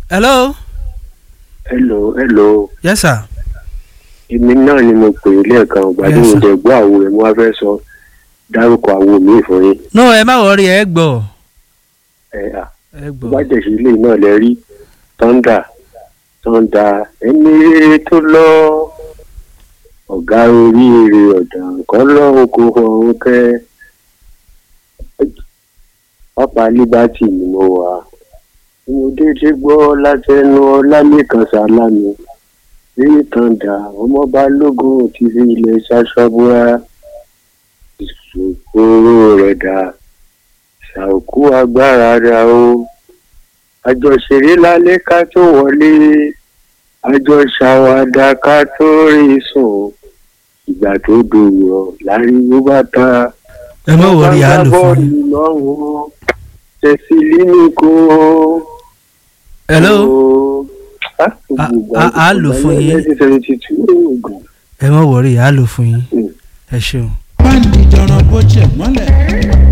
hello. hello hello yes sir. èmi náà ni mo pè é lẹ́ẹ̀kan ọ̀gbà tí Yes, mo sir. dẹ̀ gbọ́ àwo rẹ̀ mo wá fẹ́ sọ dárúkọ àwo mi fún yín no ẹ má wọrí ẹ gbọ́ ẹ à ẹ tó gbọ́. bá jẹ̀sí ilé náà lẹ rí tọ́ndà tọ́ndà ẹni rere tó lọ ọ̀gá oríire ọ̀dà nǹkan lọ́hùn kó ọ̀hún kẹ́ pápá liberty ni mo wà mo déédéé gbọ́ látẹnu ọlálẹ́kan sálámi ní tọ́ndà ọmọ balógun ti fi ilẹ̀ ṣaṣọ́búra ìṣòro rẹ̀ dà ṣàòkú agbára rà o àjọṣeré lálẹ́ ká tó wọlé àjọṣàwàdà ká tó rí sùn ìgbà tó dòwò láriwo bá ta. ẹ má wọrí a lò fún yín. yín. lọ́wọ́ tẹ̀sílì ní kó. hello Ah, A- gbogbo a- a lò fún yín. nineteen seventy two oògùn. ẹ má wọrí a lò fún yín Mm. ẹ ṣeun. báńdì jọ̀rọ̀ bó ṣe mọ́lẹ̀